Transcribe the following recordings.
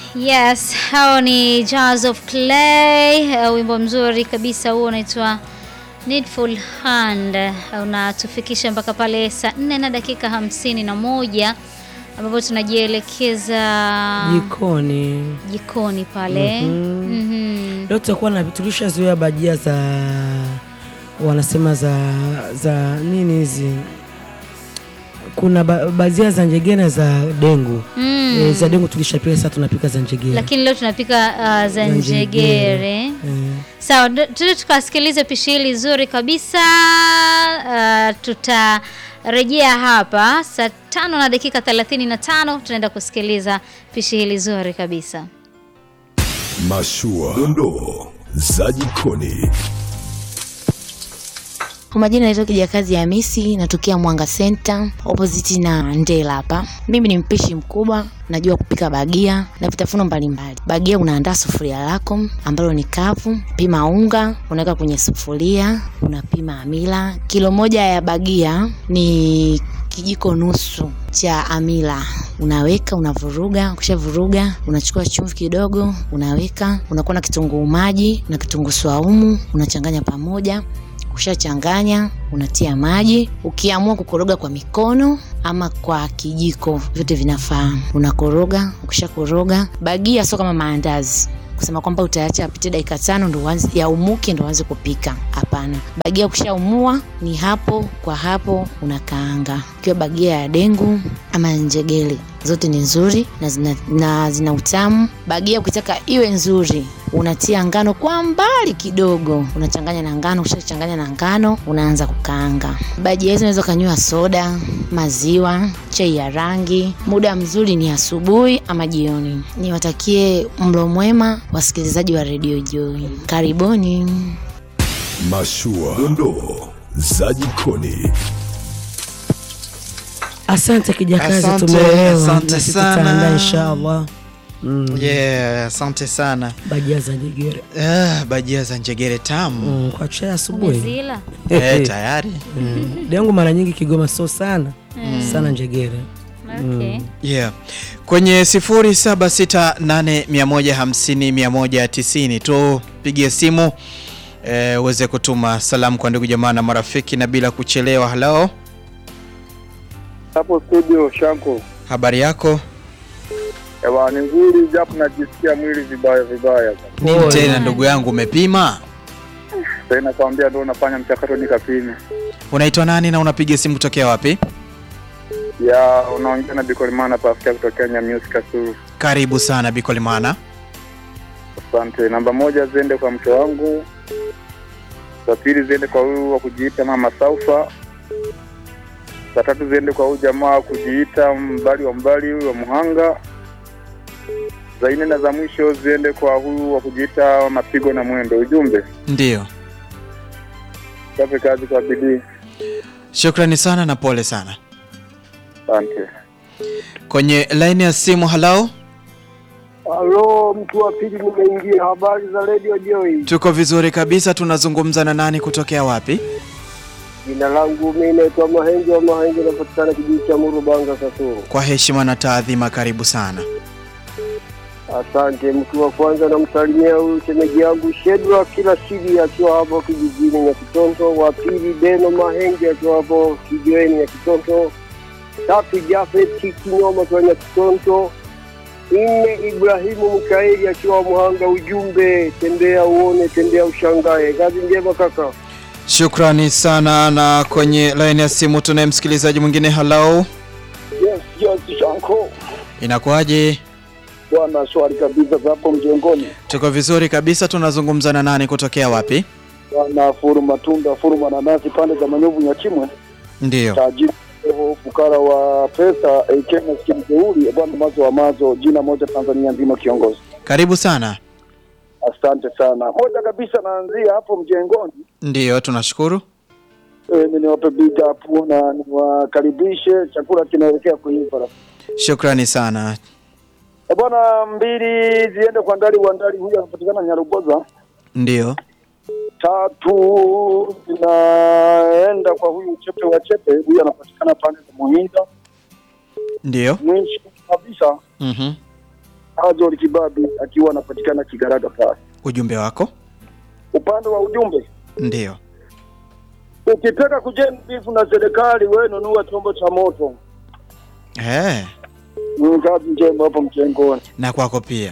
Yes, hao ni Jars of Clay, uh, wimbo mzuri kabisa huo unaitwa Needful Hand. Uh, unatufikisha mpaka pale saa nne na dakika hamsini na moja ambapo tunajielekeza jikoni. jikoni pale. Mhm. Mhm. Leo tutakuwa na tulishazoea bajia za wanasema za za nini hizi, kuna ba, bajia za njegena za dengu Mm. e, za dengu tulishapika, sasa tunapika za njegena Lakini leo tunapika uh, za njegere. njegere. e. Sawa, ndo- tuende tukasikilize pishi hili zuri kabisa. Uh, tutarejea hapa saa tano na dakika thelathini na tano tunaenda kusikiliza pishi hili zuri kabisa. Mashua, dondoo za jikoni. Kwa majina naitwa Kijakazi Hamisi, natokea Mwanga Center opposite na Ndela hapa. Mimi ni mpishi mkubwa, najua kupika bagia na vitafuno mbalimbali. Bagia unaandaa sufuria lako ambalo ni kavu, pima unga, unaweka kwenye sufuria, unapima amila. Kilo moja ya bagia ni kijiko nusu cha amila unaweka unavuruga ukishavuruga unachukua chumvi kidogo unaweka unakuwa na kitunguu maji na kitunguu swaumu unachanganya pamoja ukishachanganya unatia maji ukiamua kukoroga kwa mikono ama kwa kijiko vyote vinafaa unakoroga ukishakoroga bagia sio kama maandazi kusema kwamba utaacha apite dakika tano ndo uanze yaumuke ndo uanze kupika hapana bagia ukishaumua ni hapo kwa hapo unakaanga ikiwa bagia ya dengu ama njegele zote ni nzuri na zina, na zina utamu bagia ukitaka iwe nzuri unatia ngano kwa mbali kidogo unachanganya na ngano ukishachanganya na ngano unaanza kukaanga bajia hizo unaweza ukanywa soda maziwa chai ya rangi muda mzuri ni asubuhi ama jioni niwatakie mlo mwema wasikilizaji wa redio joy karibuni Mashua, dondoo za jikoni. Asante Kijakazi, Asante, tumeelewa asante na sisi sana. tutaandaa inshallah. Mm. Yeah, asante sana. Bajia za njegere Ah, bajia za njegere tamu. mm, kwa chai asubuhi Umezila? Eh, tayari. mm. dengu mara nyingi Kigoma sio sana sana njegere Okay. Yeah. Kwenye 0768150190 tupigie simu eh, uweze kutuma salamu kwa ndugu jamaa na marafiki na bila kuchelewa. Halo, hapo studio Shanko. habari yako? Ewa, ni nzuri japo najisikia mwili vibaya vibaya. Nini tena ndugu yangu, umepima? Sasa nakwambia ndio unafanya mchakato nikapime. Unaitwa nani na unapiga simu kutokea wapi? Ya unaongea na Bikolimana Pascal kutokea Nyamiusi Kasulu. Karibu sana Bikolimana. Asante. Namba moja ziende kwa mke wangu. Za pili ziende kwa huyu wa kujiita Mama Saufa. Za tatu ziende kwa huyu jamaa wa kujiita mbali wa mbali huyu wa Muhanga. Za nne na za mwisho ziende kwa huyu wa kujiita Mapigo na Mwendo. Ujumbe Ndiyo, chape kazi kwa bidii. shukrani sana na pole sana. Asante. Kwenye laini ya simu, halo, Halo, mtu wa pili nimeingia. Habari za Radio Joy. tuko vizuri kabisa. Tunazungumza na nani kutokea wapi? Jina langu mimi naitwa Mahenge wa Mahenge, napatikana kijiji cha Murubanga, Kasuru. Kwa heshima na taadhima, karibu sana. Asante. Mtu wa kwanza namsalimia huyu shemeji yangu Shedra kila shidi akiwa hapo kijijini ya Kitonto. Wa pili Beno Mahenge akiwa hapo kijiweni ya Kitonto. Tatu Jafet Kinyoma akiwa ya Kitonto. Nne Ibrahimu Mkaeli akiwa Muhanga. Ujumbe, tembea uone, tembea ushangae. Kazi njema kaka. Shukrani sana. Na kwenye laini ya simu tunaye msikilizaji mwingine. Halo, Yes, yes, Shanko. inakuwaje? Bwana swali kabisa za hapo mjengoni. Tuko vizuri kabisa. Tunazungumza na nani kutokea wapi? Bwana furu matunda furu mananasi pande za Manyovu Nyachimwe. Ndiyo, Tajiri Eho, fukara wa pesa AK maskini jeuri bwana mazo wa mazo jina moja Tanzania nzima kiongozi. karibu sana. Asante sana. Moja kabisa naanzia hapo mjengoni. Ndiyo, tunashukuru. E, niwape big up na niwakaribishe chakula kinaelekea kuiva. Shukrani sana. E, bwana mbili ziende kwa ndali wa ndali huyu anapatikana Nyaruboza. Ndiyo, Tatu zinaenda kwa huyu chepe wa chepe huyu anapatikana pande za Muhinda. ndiyo. Mwisho kabisa Mhm. Azori Kibabi akiwa anapatikana Kigaraga pale. Ujumbe wako Upande wa ujumbe, ndio. ukitaka kujenga bifu na serikali, wewe nunua chombo cha moto. Eh, Ni kazi njema hapo mchengoni. na kwako pia.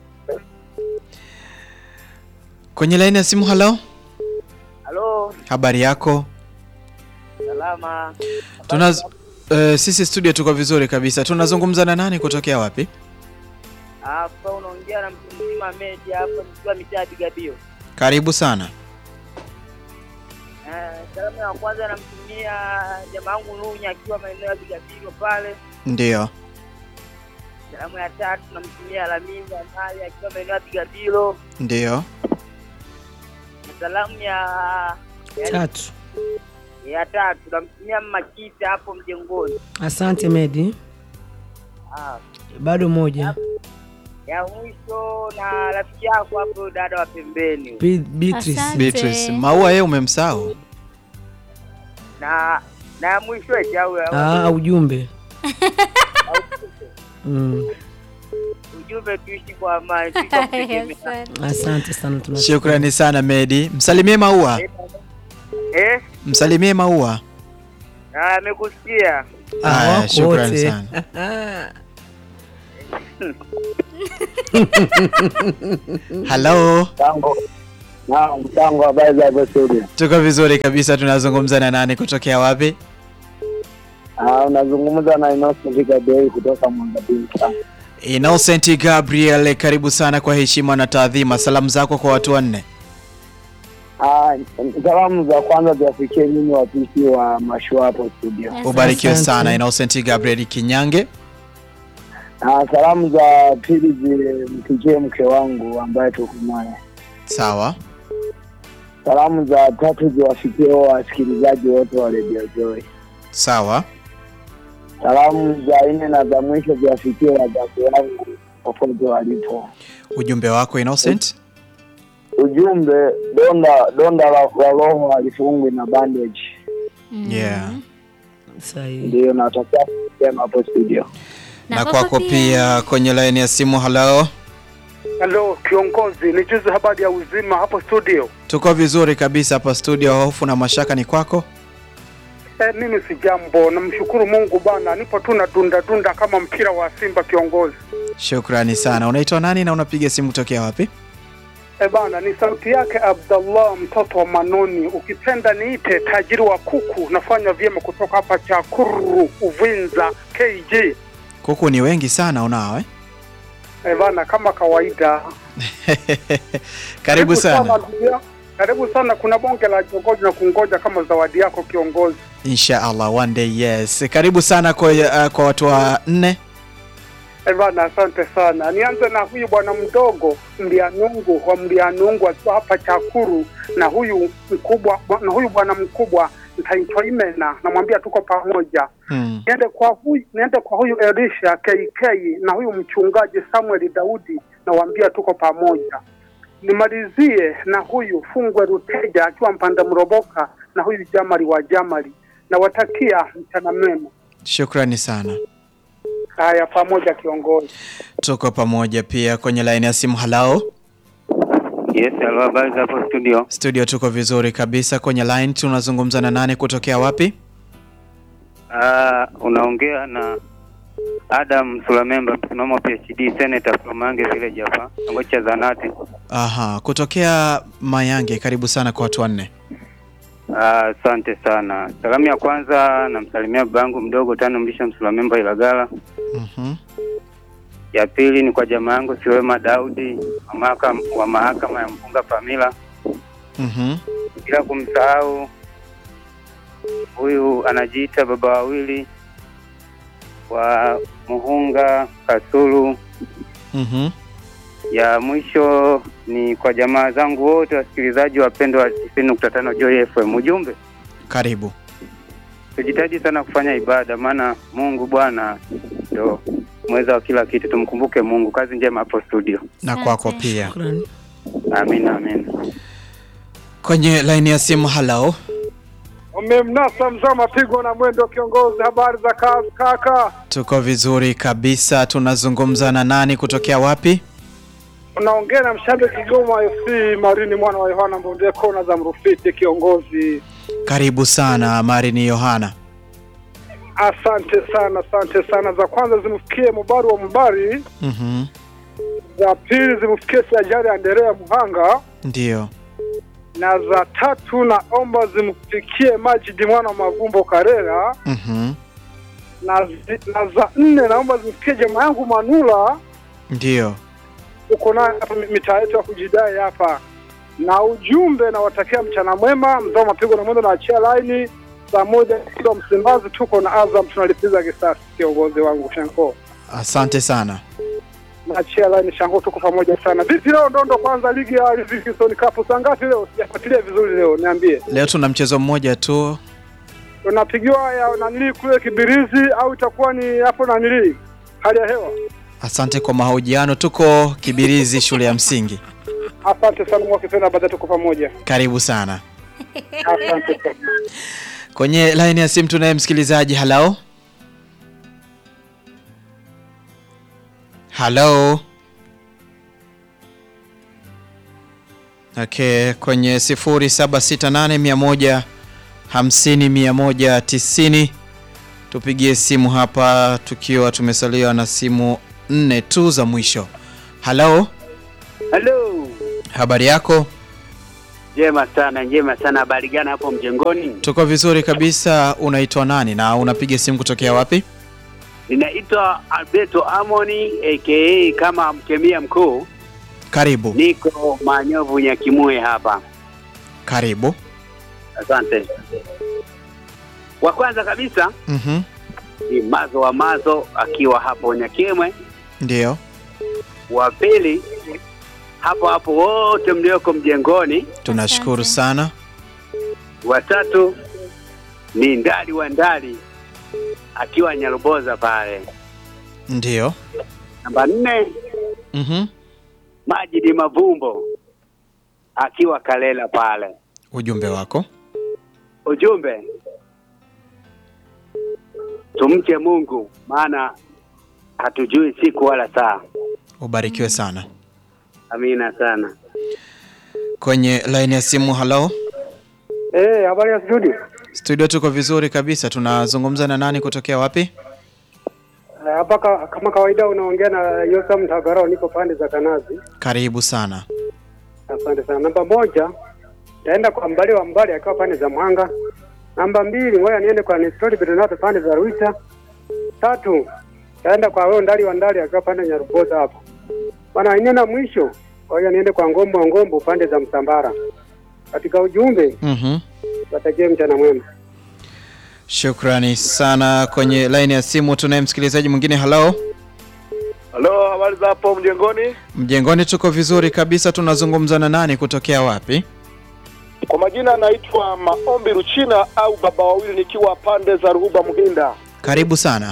Kwenye laini ya simu, halo, Halo, habari yako? salama. Tunaz uh, sisi studio tuko vizuri kabisa. Tunazungumza na nani kutokea wapi? Hapa unaongea na mtu mzima Medi hapa nikiwa mitaa Bigabio. Karibu sana. Eh, salamu ya kwanza namtumia jamaa wangu Nunya akiwa maeneo ya Bigabio pale. Ndio. Salamu ya tatu namtumia Lamiza Mali akiwa maeneo ya Bigabio. Ndio. Na salamu ya ya, Tatu. ya tatu namtumia Makita hapo mjengoni. Asante Medi, Ah, bado moja. ya mwisho na rafiki yako hapo dada wa pembeni. Be- Beatrice. Asante. Beatrice, Maua yeye umemsahau. Na na ya mwisho eti au Ah, ujumbe. Mm. ujumbe tuishi kwa amani, tuishi kwa kutegemea. Asante. Asante sana tunashukuru. Shukrani sana Medi. Msalimie Maua. Eh? Msalimie Maua. Ah, amekusikia. Ah, Haya, wako shukrani wote. sana. Halo, Mtango. Na mtango habari za hapo studio. tuko vizuri kabisa. Tunazungumza na nani kutokea wapi? Ah, unazungumza na Innocent Gabriel kutoka Mwangabini. Innocent Gabriel, karibu sana kwa heshima na taadhima. Salamu zako kwa watu wanne. Ah, salamu za kwanza ziwafikie nyinyi wapishi wa mashua hapo studio. Ubarikiwe Asante. sana Innocent Gabriel Kinyange. Ah, salamu za pili zimfikie mke wangu ambaye tuko naye. Sawa. Salamu za tatu ziwafikie wasikilizaji wote wa Radio Joy. Sawa. Salamu za nne na za mwisho ziwafikie wazazi wangu popote walipo. Ujumbe wako Innocent. Ujumbe, donda donda la, la roho halifungwi na bandage. Yeah. Sahihi. Ndio natakia kusema hapo studio. Na kwako pia kwenye laini ya simu. Halo, Halo kiongozi, ni juzi habari ya uzima hapo studio. tuko vizuri kabisa hapa studio. Hofu na mashaka ni kwako. E, mimi si jambo, namshukuru Mungu bana, nipo tu na dunda dunda kama mpira wa Simba kiongozi. Shukrani sana. Unaitwa nani na unapiga simu kutokea wapi? E bana, ni sauti yake Abdallah mtoto wa Manoni, ukipenda niite tajiri wa kuku. Nafanya vyema kutoka hapa Chakuru, Uvinza, KG. Kuku ni wengi sana unao eh? E bana, kama kawaida. Karibu sana. ndugu yangu. Karibu sana, kuna bonge la jogoji na kungoja kama zawadi yako kiongozi. Insha Allah one day yes. Karibu sana kwa, uh, kwa watu wa nne. Eh bana, asante sana. Nianze na huyu bwana mdogo Mlianungu wa Mlianungu akiwa hapa Chakuru, na huyu mkubwa na huyu bwana mkubwa ntaitwa Imena, namwambia tuko pamoja. Hmm. Niende kwa huyu niende kwa huyu Elisha KK na huyu mchungaji Samuel Daudi, nawaambia tuko pamoja. Nimalizie na huyu Fungwe Ruteja akiwa Mpanda Mroboka na huyu Jamali wa Jamali, nawatakia mchana mema. Shukrani sana. Haya, pamoja kiongozi. Tuko pamoja pia kwenye laini ya simu. Halao Yes, halo, habari za hapo studio? studio, tuko vizuri kabisa kwenye line. Tunazungumza na nani kutokea wapi? Uh, unaongea na Adam Sulamemba, msimamo PhD, Senator from Mange Village hapa, kitongoji cha Zanati. Aha, kutokea Mayange. Karibu sana kwa watu wanne. Ah, Asante sana. Salamu ya kwanza namsalimia babangu mdogo tano mlisha Msulamemba Ilagala. Mhm. Ya pili ni kwa jamaa yangu Siwema Daudi wa mahakama, wa mahakama ya Mpunga Pamila, Mhm. bila kumsahau huyu anajiita baba wawili wa Muhunga Kasulu. Mhm. ya mwisho ni kwa jamaa zangu wote wasikilizaji wapendwa wa tisini nukta tano Joy FM. Ujumbe, Karibu. tujitahidi sana kufanya ibada, maana Mungu Bwana ndo mweza wa kila kitu. Tumkumbuke Mungu. Kazi njema hapo studio. Na kwako pia. Amina, amina. Kwenye laini ya simu. Halao Umemnasa mzaa mapigo na mwendo kiongozi. Habari za kazi kaka? Tuko vizuri kabisa. Tunazungumza na nani kutokea wapi? Unaongea na mshambe Kigoma FC Marini mwana wa Yohana Mbonde kona za Mrufiti kiongozi. Karibu sana Marini Yohana. Asante sana, asante sana. Za kwanza zimfikie Mubaru wa Mubari, Mhm. za pili zimfikie Sajari Anderea Muhanga, Ndio. na za tatu naomba zimfikie Majidi mwana wa Magumbo Karera, Mhm. na, zi, na za nne naomba zimfikie jamaa yangu Manula Ndio. uko naye hapa mi- mitaa yetu ya kujidai hapa, na ujumbe nawatakia mchana mwema, mzao mapigo na mwendo, naachia laini saa moja kilo Msimbazi, tuko na Azam tunalipiza kisasi. Kiongozi wangu Shanko, Asante sana. naachia laini Shanko, tuko pamoja sana. Vipi leo ndondo kwanza ligi ya Livingstone Cup saa ngapi leo? Sijafuatilia vizuri leo, niambie. Leo tuna mchezo mmoja tu. Unapigiwa ya nanili kule Kibirizi au itakuwa ni hapo nanili hali ya hewa? Asante kwa mahojiano. Tuko Kibirizi shule ya msingi. Asante sana mwakipenda, baadaye tuko pamoja. Karibu sana. Asante sana. Kwenye line ya simu tunaye msikilizaji. Hello. Hello. Okay, kwenye 0768 150 190 tupigie simu hapa tukiwa tumesaliwa na simu nne tu za mwisho. Hello, Halo, habari yako? njema sana, njema sana. Habari gani hapo mjengoni? Tuko vizuri kabisa. Unaitwa nani na unapiga simu kutokea wapi? Ninaitwa Alberto Amoni aka kama mkemia mkuu, Karibu, niko Manyovu Nyakimue hapa. karibu. Asante. Wa kwanza kabisa Mhm. ni Mazo wa Mazo akiwa hapo Nyakimwe. Ndio. Wa pili hapo hapo wote mlioko mjengoni. Tunashukuru sana. Wa tatu ni Ndali wa Ndali akiwa Nyaruboza pale. Ndio. Namba nne Mhm. Majidi Mavumbo akiwa Kalela pale. Ujumbe wako. Ujumbe, tumche Mungu maana hatujui siku wala saa. Ubarikiwe sana. Amina sana. Kwenye line ya simu, hello. Eh, habari ya studio? Studio tuko vizuri kabisa. Tunazungumza na nani kutokea wapi? Eh, Hapa ka- kama kawaida unaongea na Yosam Tagarao, niko pande za Kanazi. Karibu sana. Asante sana. Namba moja taenda kwa Mbali wa Mbali akiwa pande za Mwanga. Namba mbili ngoja niende kwa Nestori Bernardo pande za Ruita. Tatu taenda kwa wewe Ndali wa Ndali akiwa pande ya Nyaruboza hapo. Bwana ine na mwisho ngoja niende kwa Ngombo wa Ngombo pande za Msambara. Katika ujumbe Mhm. watakie mchana mwema. Shukrani sana. Kwenye line ya simu tunaye msikilizaji mwingine. Hello. Halo, habari za hapo mjengoni? Mjengoni tuko vizuri kabisa. Tunazungumza na nani kutokea wapi? Kwa majina naitwa Maombi Ruchina au baba wawili, nikiwa pande za Ruhuba Mhinda. Karibu sana.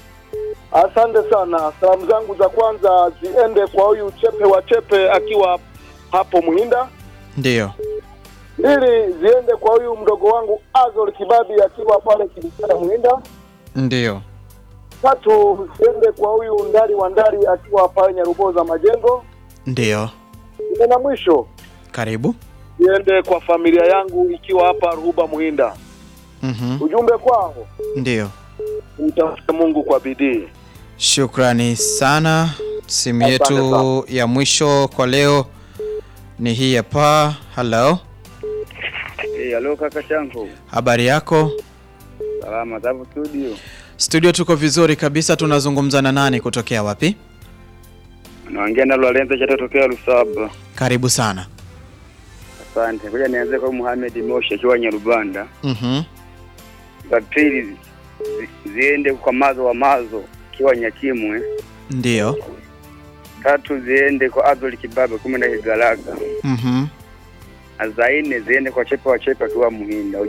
Asante sana. Salamu zangu za kwanza ziende kwa huyu Chepe wa Chepe akiwa hapo Mhinda. Ndio. Mbili ziende kwa huyu mdogo wangu Azol Kibabi akiwa pale Kibisana Mhinda. Ndio. Tatu ziende kwa huyu Ndari wa Ndari akiwa pale Nyaruboza Majengo. Ndio. Nne na mwisho Karibu. ziende kwa familia yangu ikiwa hapa Ruhuba Mhinda. Mhm. Ujumbe kwao Ndio. mtafute Mungu kwa bidii. Shukrani sana. Simu Asante yetu sana. ya mwisho kwa leo ni hii hapa. Hello. Eh, halo kaka changu. Habari yako? Salama zapo studio. Studio tuko vizuri kabisa. Tunazungumza na nani kutokea wapi? Naongea na Lorenzo chatotokea Lusaba. Karibu sana. Asante. Ngoja nianze kwa Muhammad Moshi akiwa Nyarubanda. Mhm. Za pili zi- ziende kwa Mazo wa Mazo akiwa Nyakimwe. Ndio. Tatu ziende kwa Azoli Kibabe kumi na Kigalaga. Mhm. Na za nne ziende kwa Chepe wa Chepe akiwa Muhinda.